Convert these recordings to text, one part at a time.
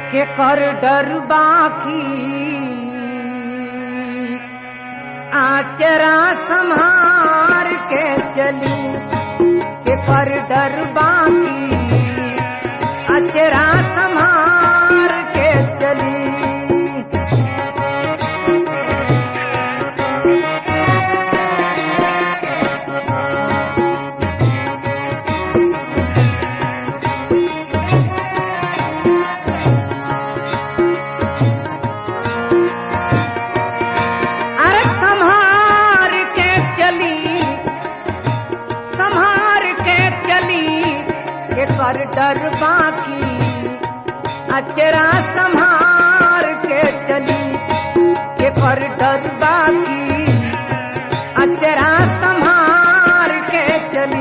के कर डर बाकी आचरा संहार के चली के कर डर बाकी आचरा संहार के चली अरे संहार के चली संहार के चली के कर डर बाकी अचरा संहार के चली के कर डर बाकी अचरा संहार के चली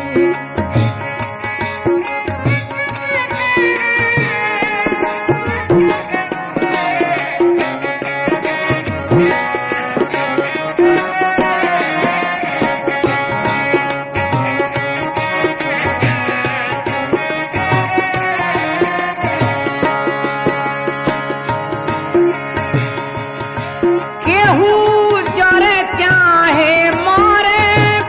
केहू जरे चाहे मारे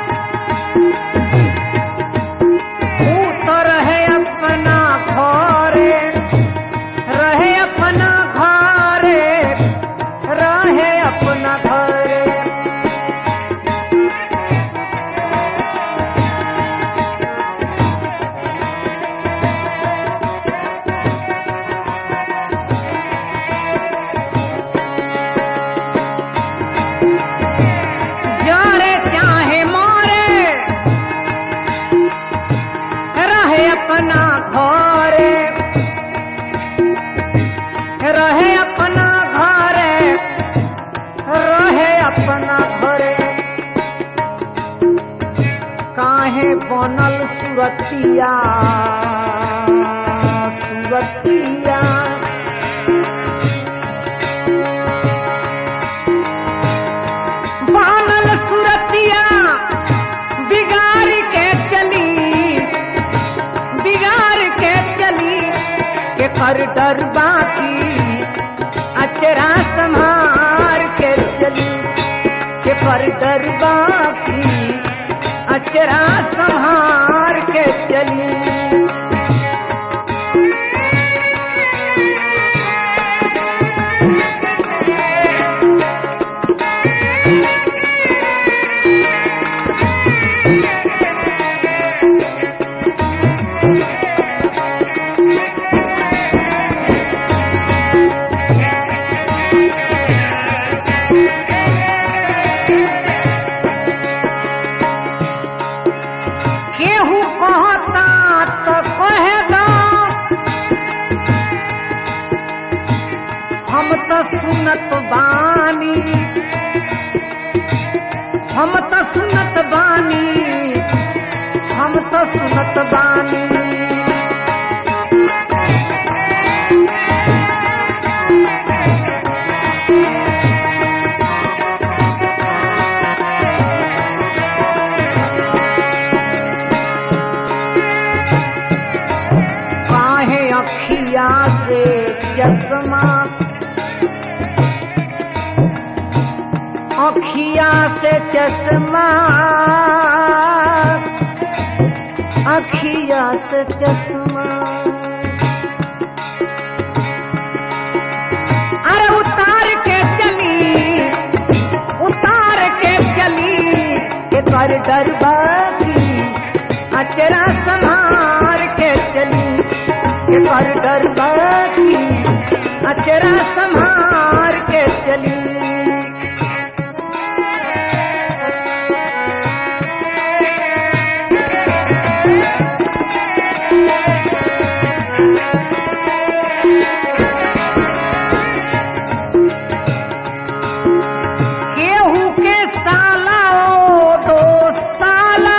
भूत रहे अपना घरे रहे अपना घरे रहे अपना घरे जरे चाहे मारे रहे अपना घरे रहे अपना घरे रहे अपना घरे काहे बनल सुरतिया सुरतिया बनल सुरतिया बिगाड़ के चली बिगाड़ के चली के कर डर बाकी अचरा संहार के चली के पर डर बाकी अचरा संहार के चली केहू कहता तो कहे दो हम तो सुनत बानी हम तो सुनत बानी हम तो सुनत बानी काहे अखिया से चश्मा अखिया से चश्मा अखिया से चश्मा अरे उतार के चली उतार के चली के कर डर बाकी अचरा संहार के चली के कर डर बाकी अचरा संहार के चली केहू के साला ओ दो साला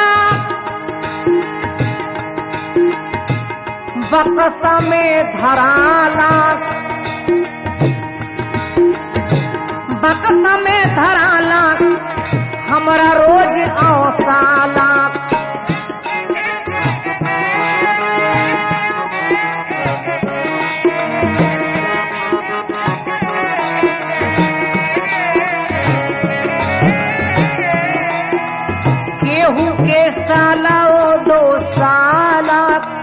बकसा में धराला बकसा में धराला हमरा रोज औसाला साला ओ दो साला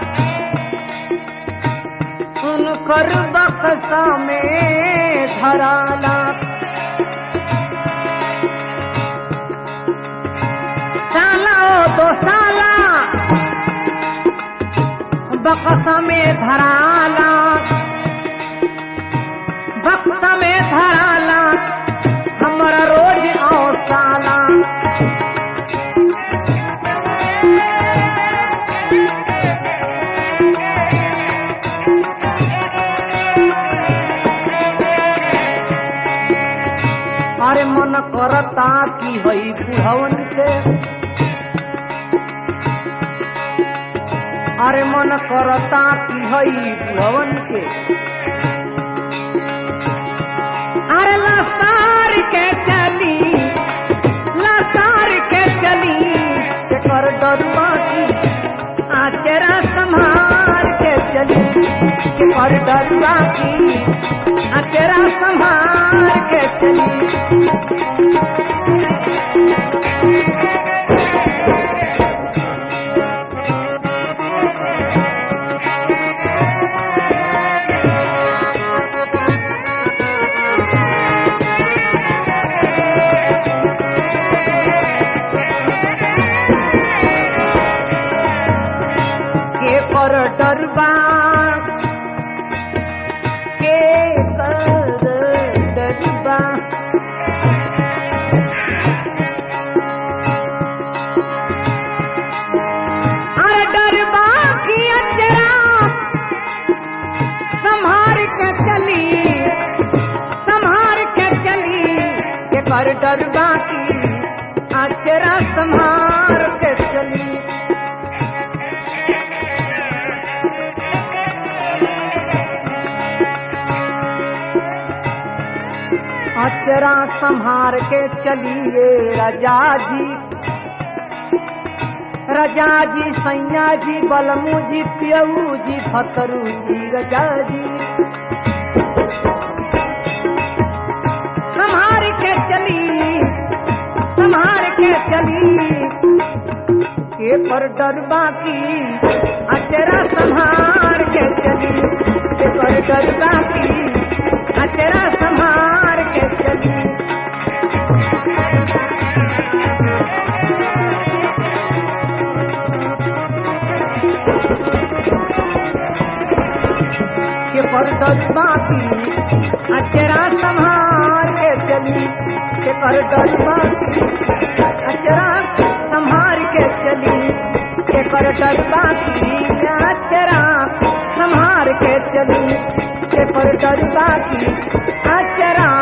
उनकर बक्सा में धराला साला ओ दो साला बक्सा में धराला बक्सा में धराला हमारा रोज आओ साला अरे मन करता की हई बुढ़वन के अरे मन करता की हई बुढ़वन के अरे लसार के चली लसार के चली के कर डरुआ की आचरा संभाल के चली के कर डरुआ की आचरा संभाल के चली के पर डरबा के कर डरबा अरे डरबा की अचरा संभार के चली संभार के चली के कर डरबा की अचरा संभार के चली अचरा संहार के चलिए रजा जी रजा जी सैया जी बलमू जी पियऊ जी फतरू जी रजा जी संहार के चली संहार के चली के पर डरबा की अचरा संहार के चली के पर डरबा की अचरा संहार के चली के पर डरबा की अचरा संहार के चली के पर डरबा की अचरा संहार के चली के पर डरबा की अचरा संहार के चली के पर डरबा की अचरा